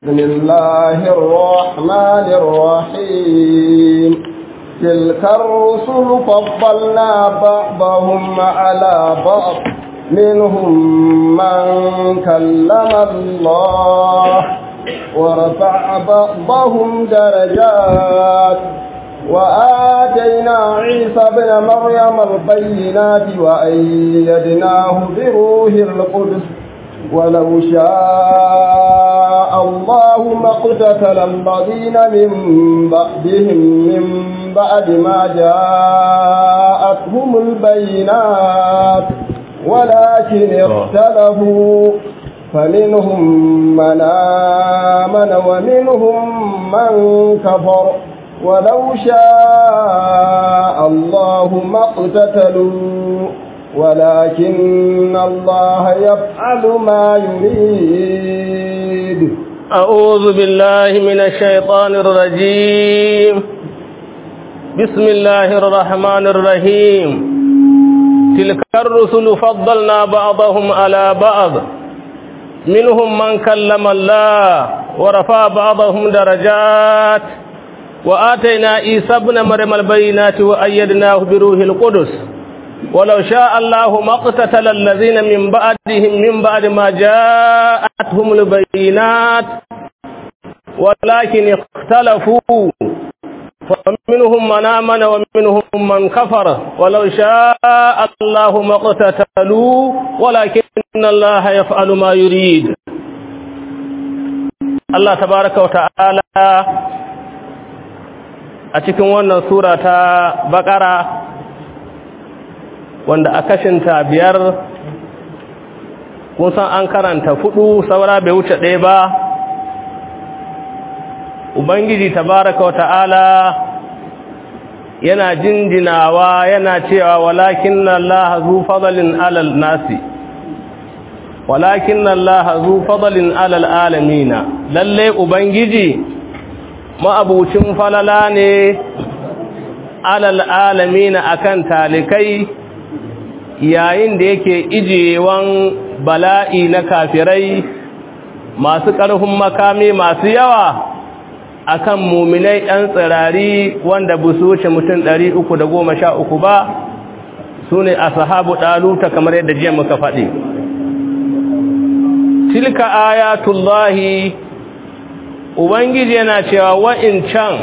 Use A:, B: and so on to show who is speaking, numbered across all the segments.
A: بسم الله الرحمن الرحيم تلك الرسل فضلنا بعضهم على بعض منهم من كلم الله ورفع بعضهم درجات وآتينا عيسى بن مريم البينات وأيدناه بروح القدس ولو شاء الله ما اقتتل الذين من بعدهم من بعد ما جاءتهم البينات ولكن اختلفوا فمنهم من آمن ومنهم من كفر ولو شاء الله ما اقتتلوا ولكن الله يفعل ما يريد
B: أعوذ بالله من الشيطان الرجيم بسم الله الرحمن الرحيم تلك الرسل فضلنا بعضهم على بعض منهم من كلم الله ورفع بعضهم درجات وآتينا عيسى ابن مريم البينات وأيدناه بروح القدس ولو شاء الله ما اقتتل الذين من بعدهم من بعد ما جاءتهم البينات ولكن اختلفوا فمنهم من آمن ومنهم من كفر ولو شاء الله ما اقتتلوا ولكن الله يفعل ما يريد الله تبارك وتعالى a cikin wannan sura ta bakara wanda a kashinta biyar kun san an karanta fudu saura bai wuce ɗaya ba ubangiji tabaraka wa ta'ala yana jinjinawa yana cewa walakin Allah zu fadalin alal nasi walakin Allah zu fadalin alal alamina lalle ubangiji ma'abucin falala ne alal alamina akan talikai yayin da yake ijiyewan bala'i na kafirai masu ƙarfin makami masu yawa akan muminai ɗan tsirari wanda bu su wuce mutum ɗari uku da goma sha uku ba su ne a sahabu ɗaluta kamar yadda jiya muka faɗi tilka ayatullahi ubangiji yana cewa wa'incan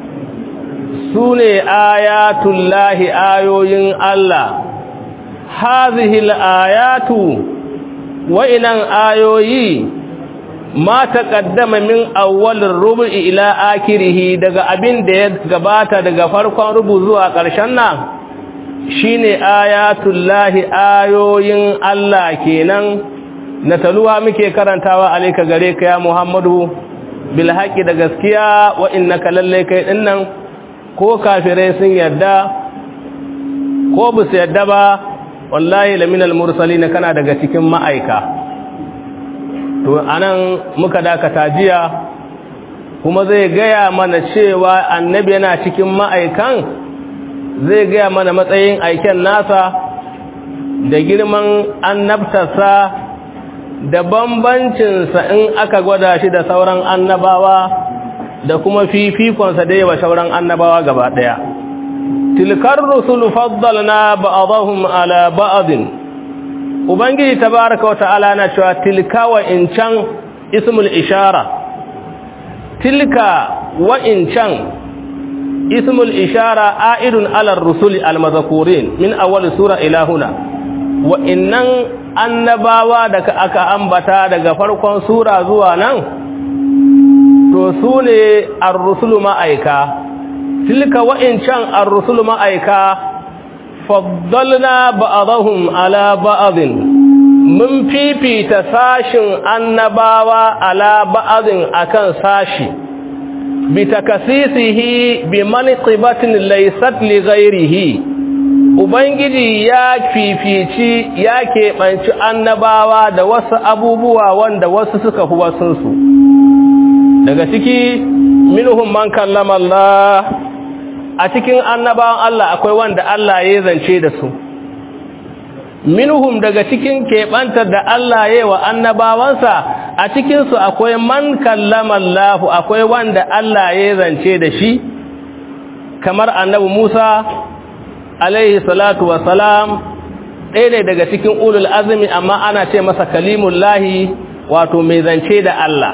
B: su ne ayatullahi ayoyin Allah hazihil ayatu wa'inan ayoyi ma taqaddama min awwalir rubu'i ila akirihi daga abin da ya gabata daga farkon rubu zuwa ƙarshen nan shine ayatullahi ayoyin Allah kenan na taluwa muke karantawa alayka gare ka ya Muhammadu bil haqqi da gaskiya wa innaka lalle kai dinnan ko kafirai sun yarda ko bu su yarda ba wallahi laminal mursalin kana daga cikin ma'aika to anan muka dakata jiya kuma zai gaya mana cewa annabi yana cikin ma'aikan zai gaya mana matsayin aiken nasa da girman annabtarsa da bambancinsa in aka gwada shi da sauran annabawa da kuma fifikonsa da yawa sauran annabawa gaba ɗaya tilkar rusul faddalna ba'dahum ala ba'din ubangiji tabaaraka wata'ala na cewa tilka wa incan ismul ishara tilka wa incan ismul ishara a'idun ala rusul almadhkurin min awwal sura ila huna wa innan annabawa da aka ambata daga farkon sura zuwa nan to sune ar-rusulu ma'aika tilka wa'incan ar-rusul ma'aika faddalna ba'dahum ala ba'din mun fifita sashin annabawa ala ba'din akan sashi bi takasisihi bi manqibatin laysat li ghairihi ubangiji ya fifici ya keɓanci annabawa da wasu abubuwa wanda wasu suka fi wasunsu daga ciki minhum man kallama Allah a cikin annabawan Allah akwai wanda Allah ya zance da su minhum daga cikin keɓantar da Allah ya wa annabawansa a cikin su akwai man kallama Allah akwai wanda Allah ya zance da shi kamar annabi Musa alaihi salatu salam ɗaya ne daga cikin ulul azumi amma ana ce masa kalimullahi wato mai zance da Allah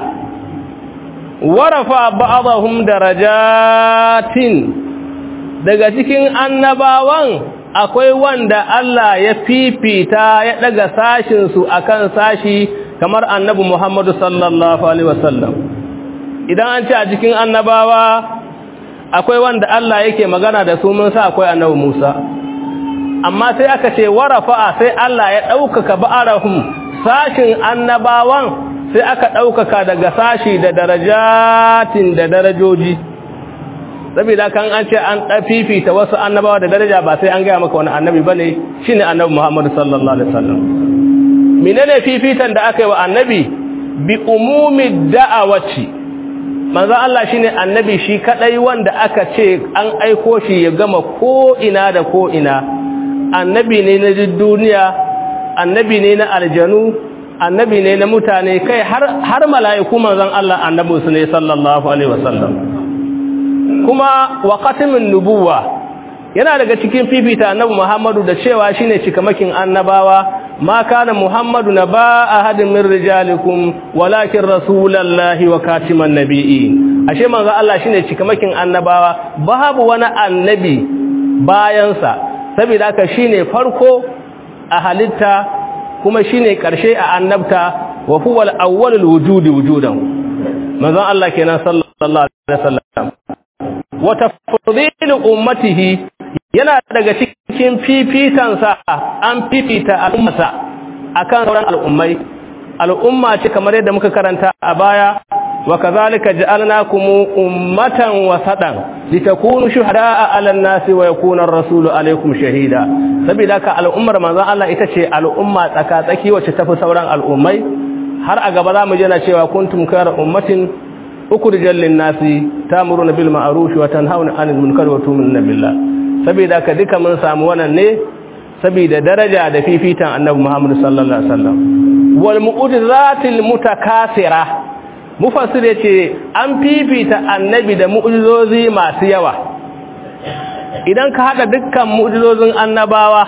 B: warafa ba'dahum darajatin daga cikin annabawan akwai wanda Allah ya fifita ya daga sashin su akan sashi kamar annabi Muhammadu sallallahu alaihi wasallam idan an ce a cikin annabawa akwai wanda Allah yake magana da su mun sa akwai annabi Musa amma sai aka ce warafa sai Allah ya ɗaukaka ba'arahum sashin annabawan sai aka ɗaukaka daga sashi da darajatin da darajoji saboda kan an ce an fifita wasu annabawa da daraja ba sai an gaya maka wani annabi ba ne shi ne annabi muhammadu sallallahu alaihi wasallam menene fifitan da aka yi wa annabi bi umumi da'awaci manzo Allah shine annabi shi kadai wanda aka ce an aiko shi ya gama ko ina da ko ina annabi ne na duniya annabi ne na aljanu annabi ne na mutane kai har har mala'iku manzon Allah annabi su ne sallallahu alaihi wasallam kuma wa khatimin nubuwa yana daga cikin fifita annabi Muhammadu da cewa shine cikamakin annabawa ma kana Muhammadu naba ahadin min rijalikum walakin rasulullahi wa katiman nabiyyin ashe manzo Allah shine cikamakin annabawa babu wani annabi bayansa saboda haka shine farko a halitta kuma shine karshe a annabta wa huwa al-awwalul wujudi wujudan manzon Allah kenan sallallahu alaihi wasallam wa tafdilu ummatihi yana daga cikin fifitansa an fifita al'ummarsa akan sauran al'ummai al'umma ce kamar yadda muka karanta a baya wa kazalika ja'alnakum ummatan wasatan litakunu shuhada'a 'alan nasi wa yakuna ar-rasulu 'alaykum shahida saboda ka al'ummar manzon Allah ita ce al'umma tsaka-tsaki wacce tafi sauran al'ummai har a gaba za mu je na cewa kuntum khayra ummatin ukhrijal lin-nasi ta'muruna bil ma'ruf wa tanhauna 'anil munkari wa tu'minuna billah saboda ka duka mun samu wannan ne saboda daraja da fifitan annabi Muhammad sallallahu alaihi wasallam wal mu'jizatil mutakasira mufassir yace an fifita annabi da mu'jizozi masu yawa idan ka hada dukkan mu'jizozin annabawa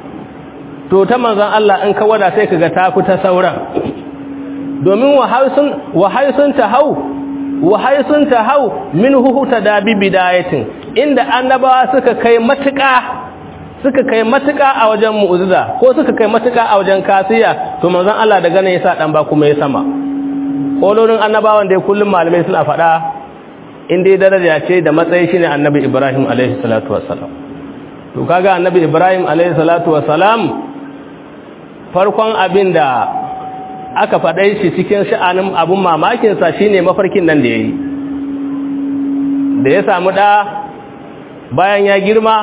B: to ta manzon Allah in ka wada sai kaga ta ta sauran domin wahaysun wahaysun tahau wahaysun tahau minhu tadabi bidayatin inda annabawa suka kai matuƙa suka kai matuƙa a wajen mu'jiza ko suka kai matuƙa a wajen kasiya to manzon Allah daga nan yasa dan ba kuma ya sama kololin annabawan da kullum malamai suna faɗa in dai daraja ce da matsayi shine annabi Ibrahim alaihi salatu wassalam to kaga annabi Ibrahim alaihi salatu wassalam farkon abin da aka faɗai shi cikin sha'anin abun mamakin sa shine mafarkin nan da yayi da ya samu da bayan ya girma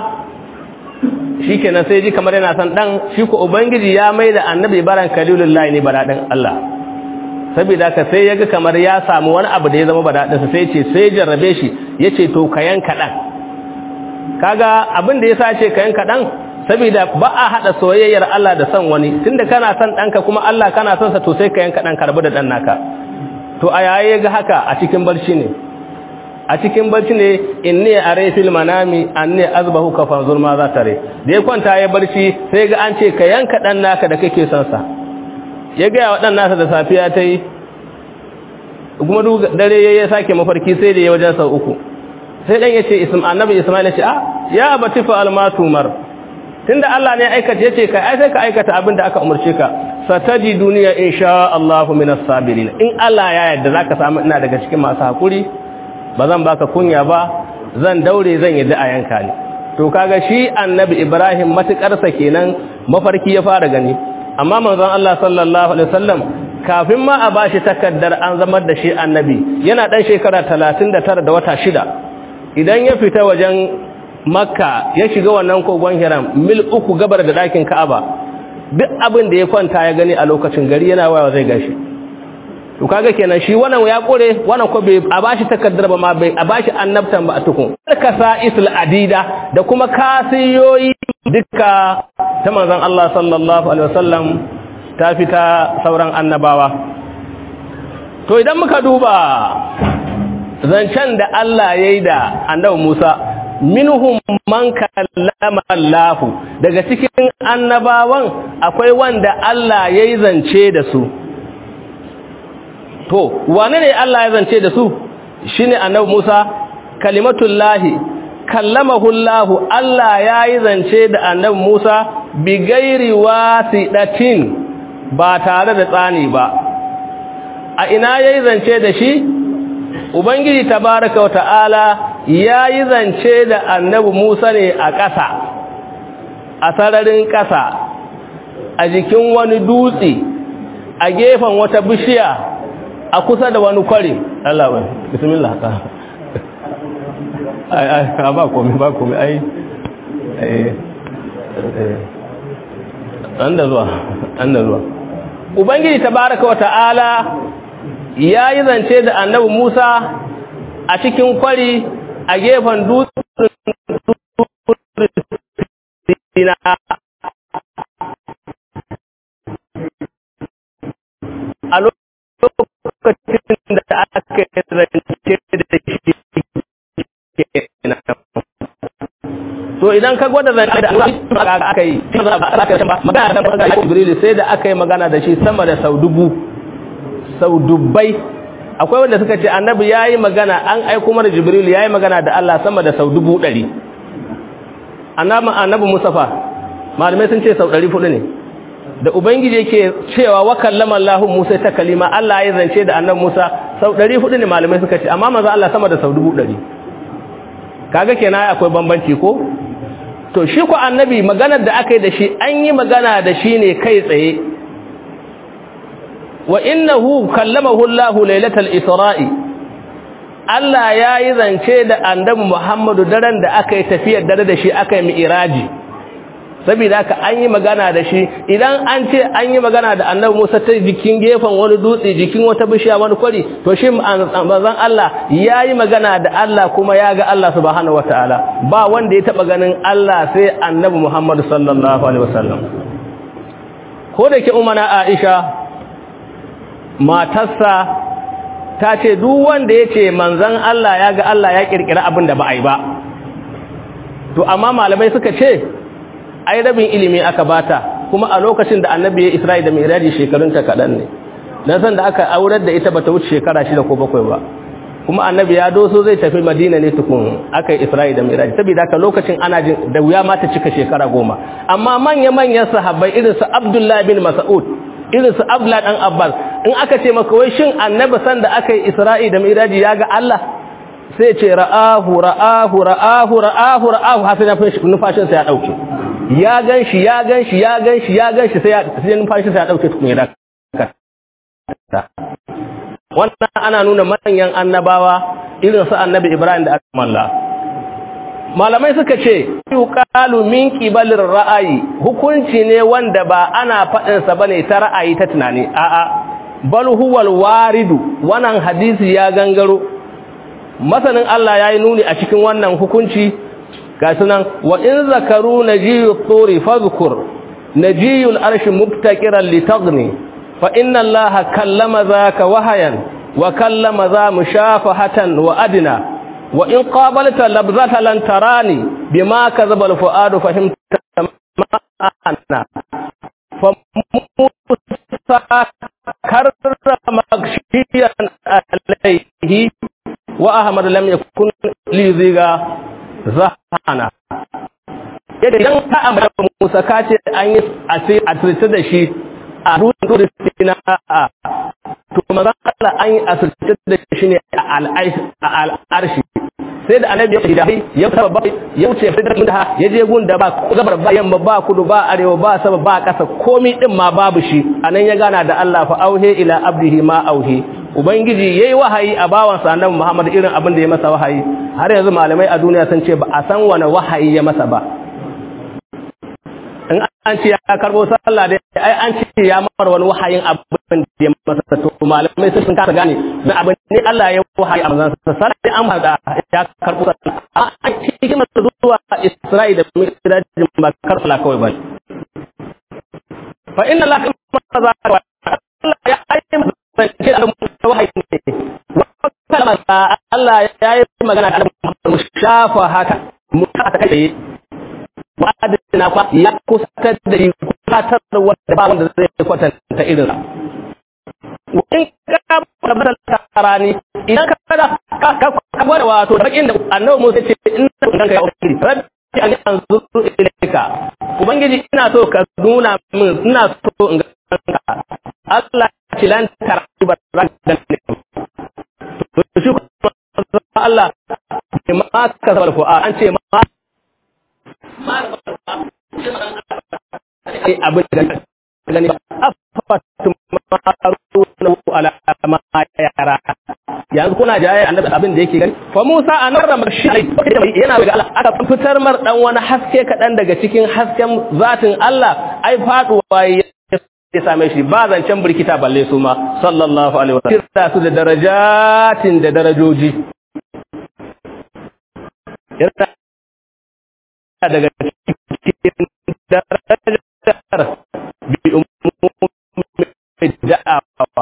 B: shi kenan sai ji kamar yana son ɗan shi ko ubangiji ya mai da annabi baran kalilullahi ne baraɗin Allah saboda ka sai ya ga kamar ya samu wani abu da ya zama baraɗinsa sai ce sai jarrabe shi ya ce to ka yanka ɗan kaga abin da ya sa ce ka yanka ɗan saboda ba a haɗa soyayyar Allah da son wani tunda kana son ɗanka kuma Allah kana son sa to sai ka yanka ɗan karbi da ɗan naka to a yayi ya ga haka a cikin barci ne a cikin barci ne inni are fil manami anni azbahu ka fanzur ma za tare da ya kwanta ya barci sai ga an ce ka yanka dan naka da kake son sa ya ga wa dan nasa da safiya tai kuma duk dare ya sake mafarki sai da ya wajen sau uku sai dan yace ism annabi isma'il ya ce a ya abati fa almatumar tunda Allah ne aikata yace ka ai sai ka aikata abin da aka umurce ka sataji duniya insha Allah minas sabirin in Allah ya yarda zaka samu ina daga cikin masu hakuri ba zan baka kunya ba zan daure zan yi a yanka ne to kaga shi annabi ibrahim matukarsa kenan mafarki ya fara gani amma manzon Allah sallallahu alaihi wasallam kafin ma a bashi takaddar an zamar da shi annabi yana dan shekara 39 da wata shida idan ya fita wajen makka ya shiga wannan kogon hiram mil uku gabar da dakin ka'aba duk abin da ya kwanta ya gani a lokacin gari yana waya zai gashi to kaga kenan shi wannan ya kore wannan ko bai a bashi takaddar ba ma bai a bashi annabtan ba a tukun kasa isl adida da kuma kasiyoyi duka ta manzon Allah sallallahu alaihi wasallam ta fita sauran annabawa to idan muka duba zancen da Allah ya yi da annabi Musa minhum man kallama Allah daga cikin annabawan akwai wanda Allah ya yi zance da su to wane ne Allah ya zance da su shine annabi Musa kalimatullahi kallamahu Allah Allah ya yi zance da annabi Musa bi gairi wasidatin ba tare da tsani ba a ina yayi zance da shi ubangiji tabaraka wa ta'ala yayi zance da annabi Musa ne a ƙasa a sararin ƙasa a jikin wani dutse a gefen wata bishiya a kusa da wani kwari Allah bai bismillah ta ai ai ba komai ba komai ai eh an da zuwa an da zuwa ubangiji tabaraka wa ta'ala ya yi zance da annabi Musa a cikin kwari a gefen dutsen Sina a lokacin da aka yi zance da shi to idan ka gwada zance da aka yi magana da Jibril sai da aka yi magana da shi sama da sau dubu sau dubbai akwai wanda suka ce annabi ya yi magana an aiko mara jibril ya yi magana da Allah sama da sau dubu ɗari annabi musafa malamai sun ce sau ɗari fudu ne da ubangiji yake cewa wa kallama Allah Musa ta kalima Allah ya zance da annabi Musa sau ɗari fudu ne malamai suka ce amma maza Allah sama da sau dubu ɗari kaga kenan akwai bambanci ko to shi ko annabi maganar da aka yi da shi an yi magana da shi ne kai tsaye wa innahu kallamahu Allah lailatal isra'i Allah yayi zance da annabi Muhammadu daren da aka yi tafiyar dare da shi aka yi mi'raji saboda haka an yi magana da shi idan an ce an yi magana da annabi Musa ta jikin gefen wani dutse jikin wata bishiya wani kwari to shi manzon Allah yayi magana da Allah kuma ya ga Allah subhanahu wataala ba wanda ya taba ganin Allah sai annabi Muhammadu sallallahu alaihi wasallam ko da ke umana Aisha matarsa ta ce duk wanda ya ce manzan Allah ya ga Allah ya kirkira abin da ba a yi ba to amma malamai suka ce ai rabin ilimi aka bata kuma a lokacin da annabi ya isra'i da miraji shekarunta kaɗan ne na san da aka aurar da ita bata wuce shekara shida ko bakwai ba kuma annabi ya doso zai tafi madina ne tukun aka yi isra'i da miraji saboda haka lokacin ana jin da wuya ma ta cika shekara goma amma manya-manyan sahabbai irin su abdullahi bin mas'ud irin su abla dan abbas in aka ce maka wai shin annabi san da aka yi isra'i da miraji ya ga Allah sai ce ra'ahu ra'ahu ra'ahu ra'ahu ra'ahu har sai nufashin sa ya dauke ya ganshi ya ganshi ya ganshi ya ganshi sai sai nufashin sa ya dauke tukun ya wannan ana nuna manyan annabawa irin su annabi Ibrahim da aka malla malamai suka ce yuqalu min qibalir ra'ayi hukunci ne wanda ba ana fadin sa bane ta ra'ayi ta tunani a'a bal huwal waridu wannan hadisi ya gangaro masanin Allah yayi nuni a cikin wannan hukunci ga sunan wa in zakaru najiyu turi fadhkur najiyul arshi mubtaqiran litaghni fa inna Allah kallama zaka wahayan wa kallama za mushafahatan wa adna wa in qabalta labzata lan tarani bima kadhaba al-fuadu fahimta ma'ana fa karrama magshiyan alayhi wa ahmad lam yakun li ziga zahana yadda idan ka amma Musa ka ce an yi asirce da shi a rudin na a to maza Allah an yi asirce da shi ne a al'arshi sai da annabi ya shida ya saba ba ya wuce fidar da ya je gun da ba gabar ba yamma ba kudu ba arewa ba sama ba kasa komai din ma babu shi anan ya gana da Allah fa auhe ila abdihi ma auhe ubangiji yayi wahayi a bawan sa annabi Muhammad irin abin da ya masa wahayi har yanzu malamai a duniya sun ce ba a san wani wahayi ya masa ba in an ce ya karbo sallah da ai an ce ya mara wani wahayin abin da ya masa to malamai sun kasa gane na abin ne Allah ya wahayi a manzon sa sai an hada ya karbo sallah an ce masa zuwa Isra'i da Mi'raj ba karfala kawai ba fa inna Allah kama za Allah ya ayi masa ce da wahayi da Allah ya yi magana da mu shafa haka mu ta kai wadda kwa ya kusantar da yi kusantar da wanda ba wanda zai kwatanta irin in ka tabbatar tarani idan ka kada ka gwada wato bakin da annabi Musa ce in ka ya ubangiji rabbi an yanzuru ilayka ubangiji ina so ka nuna min ina so in ga Allah ce lan tarbi ragan to shi Allah ma ka sabal ko an ce ma abin da gani afatun maruna ala ma yara yanzu kuna jaye annabi abin da yake gani fa Musa anarra marshi yana daga Allah aka fitar mar dan wani haske kadan daga cikin hasken zatin Allah ai faduwa ya same shi ba zancen birkita balle su ma sallallahu alaihi wasallam kira su da darajatin da darajoji daga cikin darajar bi umumi da'awa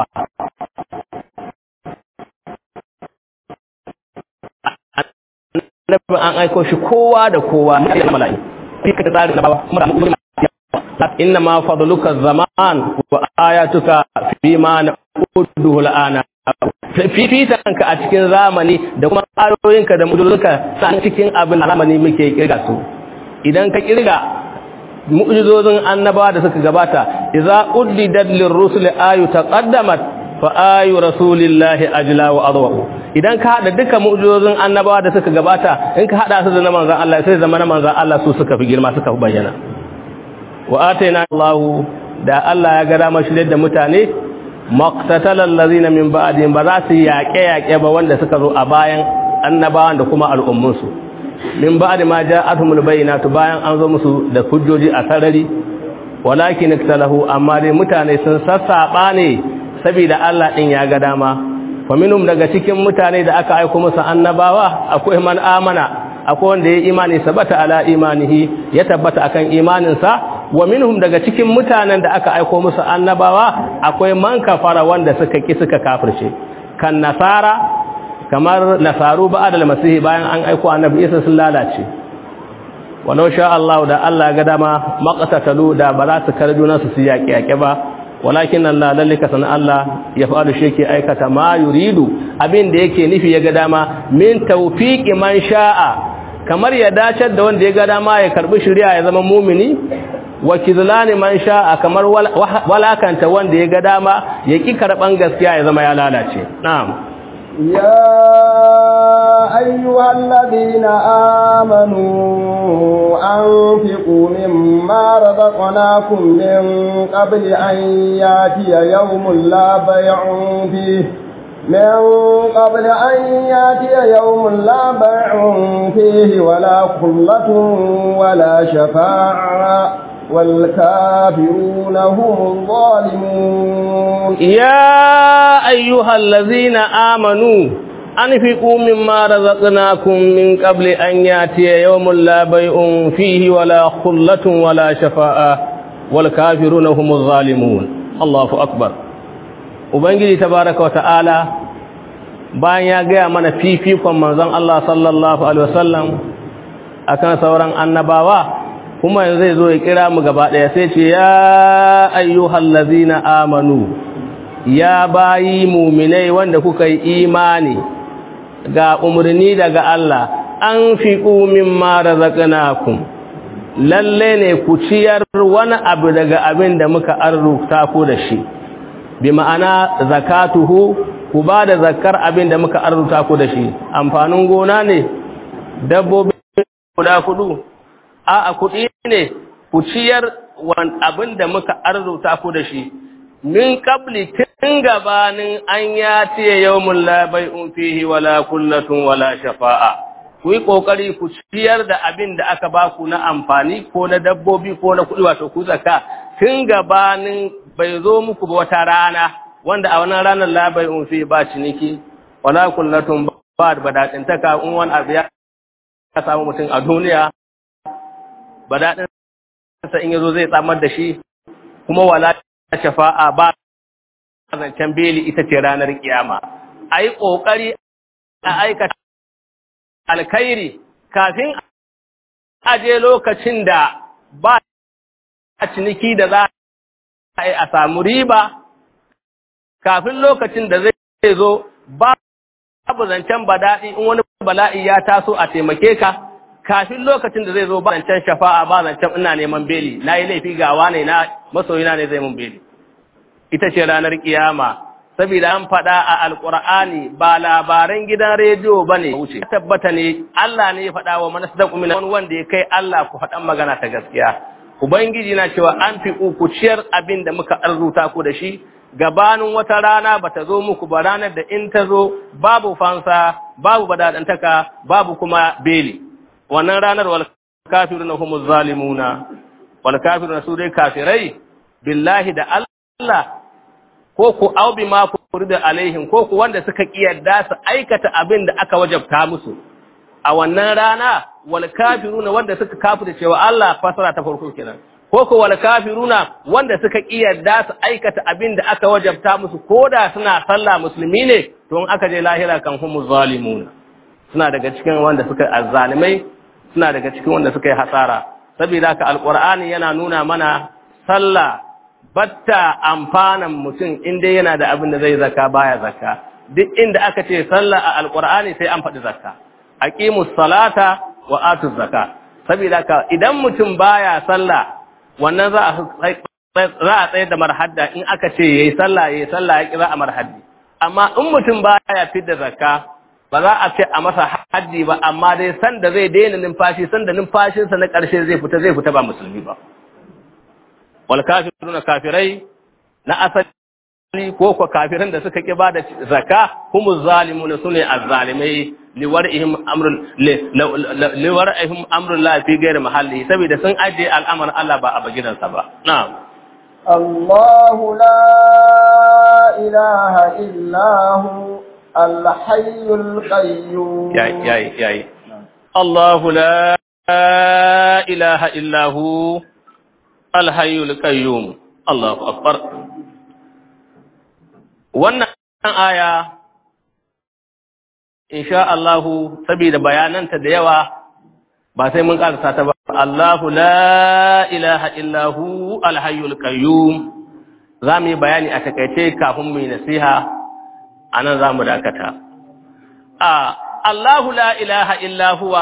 B: Annabin an aiko shi kowa da kowa na da mala'i fi ka tsari na bawa kuma da umumi inna ma fadluka zaman wa ayatuka fi ma na uduhu al'ana fifitanka a cikin zamani da kuma ayoyinka da mujizunka san cikin abin zamani muke kirga su idan ka kirga mu'jizozin annabawa da suka gabata idza uddidat lirrusul ayu taqaddamat fa ayu rasulillahi ajla wa adwa idan ka hada duka mu'jizozin annabawa da suka gabata in ka hada su da na manzon Allah sai zama na manzon Allah su suka fi girma suka fi bayyana wa ataina Allah da Allah ya ga dama shi da mutane maqtatalal ladina min ba'dihim ba za su yaƙe yaƙe ba wanda suka zo a bayan annabawan da kuma al'ummunsu min ba'di ma ja'atuhumul bayyinatu bayan an zo musu da hujjoji a sarari walakin iktalahu amma dai mutane sun sassaba ne saboda Allah din ya ga dama fa minhum daga cikin mutane da aka aika musu annabawa akwai man amana akwai wanda ya imani sabata ala imanihi ya tabbata akan imaninsa wa minhum daga cikin mutanen da aka aika musu annabawa akwai man kafara wanda suka ki suka kafirce kan nasara kamar nasaru ba'adal masihi bayan an aiko annabi Isa sun lalace walau sha Allah da Allah ga dama maqtatalu da ba za su karju nasu su yaƙi yaƙe ba walakin Allah lallika san Allah ya fa'alu shi yake aikata ma yuridu abin da yake nufi ya ga dama min tawfiqi man sha'a kamar ya dace da wanda ya ga dama ya karbi shari'a ya zama mumini wa kizlani man sha'a kamar walakanta wanda ya ga dama ya ki karban gaskiya ya zama ya lalace na'am
A: يا أيها الذين آمنوا أنفقوا مما رزقناكم من قبل أن ياتي يوم لا بيع فيه من قبل أن ياتي يوم لا بيع فيه ولا خلة ولا شفاعة والكافرون هم الظالمون
B: يا أيها الذين آمنوا أنفقوا مما رزقناكم من قبل أن يأتي يوم لا بيع فيه ولا خلة ولا شفاء والكافرون هم الظالمون الله أكبر Ubangiji tabaraka wa ta'ala bayan ya gaya mana fifikon manzon Allah sallallahu Alaihi wasallam akan sauran annabawa kuma yanzu zai zo ya kira mu gaba ɗaya sai ce ya ayyuhal ladzina amanu ya bayi muminai wanda kuka yi imani ga umarni daga Allah an fi mimma razaqnakum lalle ne ku ciyar wani abu daga abin da muka arzuta ku da shi bi ma'ana zakatuhu ku ba da zakar abin da muka arzuta ku da shi amfanin gona ne dabbobi guda kudu a kuɗi ne ku ciyar abin da muka arzuta ku da shi min qabli tun gabanin an ya tiye yawmun la bai'un fihi wala kullatun wala shafa'a ku yi kokari ku ciyar da abin da aka ba ku na amfani ko na dabbobi ko na kuɗi wato ku zaka tun gabanin bai zo muku ba wata rana wanda a wannan ranar la bai'un fihi ba ciniki wala kullatun ba da badatintaka in wani abu ya samu mutum a duniya badaɗinsa in yazo zai tsamar da shi kuma wala shafa'a ba zancen beli ita ce ranar kiyama a yi ƙoƙari a aikata alkhairi kafin a je lokacin da ba a ciniki da za a yi a samu riba kafin lokacin da zai zo babu zancen bada'i in wani bala'i ya taso a taimake ka kafin lokacin da zai zo ba zancen shafa'a ba zancen ina neman beli na yi laifi gawa ne na masoyina ne zai mun beli ita ce ranar kiyama saboda an faɗa a alƙur'ani ba labaran gidan rediyo ba ne wuce tabbata ne Allah ne ya faɗa wa mana sadaku min wani wanda ya kai Allah ku faɗan magana ta gaskiya ubangiji na cewa an fi ku ciyar abin da muka arzuta ku da shi gabanin wata rana ba ta zo muku ba ranar da in ta zo babu fansa babu badadantaka babu kuma beli wannan ranar wal kafiruna humuz zalimuna wal kafiruna su dai kafirai billahi da Allah ko ku au bi ma da alaihim ko ku wanda suka kiyarda su aikata abin da aka wajabta musu a wannan rana wal kafiruna wanda suka kafirta cewa Allah fasara ta farko kenan ko ko wal kafiruna wanda suka kiyarda su aikata abin da aka wajabta musu koda suna sallah musulmi ne to in aka je lahira kan humu zalimuna suna daga cikin wanda suka azzalimai suna daga cikin wanda suka yi hasara saboda haka alqur'ani yana nuna mana sallah batta amfanan mutum in dai yana da abin da zai zaka baya zakka duk inda aka ce sallah a alqur'ani sai an faɗi zakka aqimus salata wa atuz zakka saboda haka idan mutum baya sallah wannan za a za a tsayar da marhadda in aka ce yayi sallah yayi sallah ya kira a marhaddi amma in mutum baya fidda zakka ba za a ce a masa haddi ba amma dai san da zai daina numfashi san da numfashinsa na ƙarshe zai fita zai fita ba musulmi ba wal kafiruna kafirai na asali ko ko kafiran da suka ki ba da zakka humu zalimuna sune azzalimai liwar'ihim amrul liwar'ihim amrul la fi ghairi mahalli saboda sun aje al'amarin Allah ba a bagidansa ba na'am
A: الله لا إله إلا هو الحي القيوم
B: ياي ياي ياي الله لا إله إلا هو الحي القيوم الله أكبر wannan aya insha Allahu saboda bayananta da yawa ba sai mun karasa ta ba Allahu la ilaha illahu alhayyul qayyum zamu yi bayani a takaice kafin mu yi nasiha anan zamu dakata a Allahu la ilaha illa huwa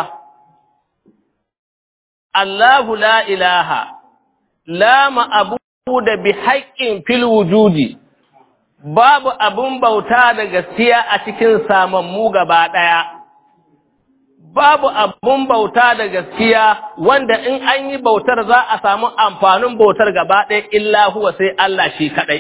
B: Allahu la ilaha la ma'budu bi haqqin fil wujudi babu abun bauta da gaskiya a cikin samammu gaba daya babu abun bauta da gaskiya wanda in an yi bautar za a samu amfanin bautar gaba ɗaya illa huwa sai Allah shi kaɗai.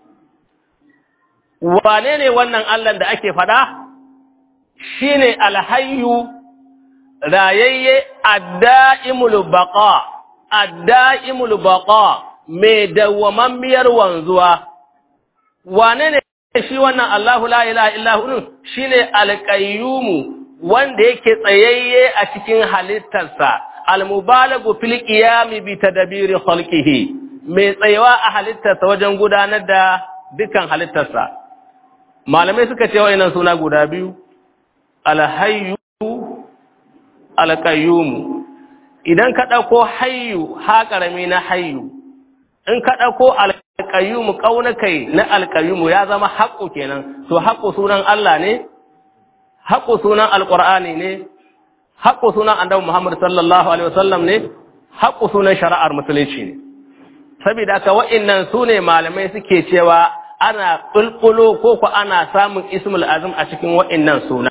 B: Wane ne wannan Allah da ake faɗa? Shi ne alhayu rayayye adda'imul baqa adda'imul baqa mai dawwamammiyar wanzuwa. Wane ne shi wannan Allahu la ilaha illa hu shine alqayyumu wanda yake tsayayye a cikin halittarsa almubalagu fil qiyami bi tadbiri khalqihi mai tsayawa a halittarsa wajen gudanar da dukan halittarsa malamai suka ce wayannan suna guda biyu alhayyu alqayyum idan ka dauko hayyu ha karami na hayyu in ka dauko alqayyum kaunakai na alqayyum ya zama haqqu kenan to haqqu sunan Allah ne haƙo sunan alƙur'ani ne haƙo sunan annabi Muhammad sallallahu alaihi wasallam ne haƙo sunan shari'ar musulunci ne saboda haka wa'annan su ne malamai suke cewa ana ƙulƙulo ko ko ana samun ismul azim a cikin wa'annan suna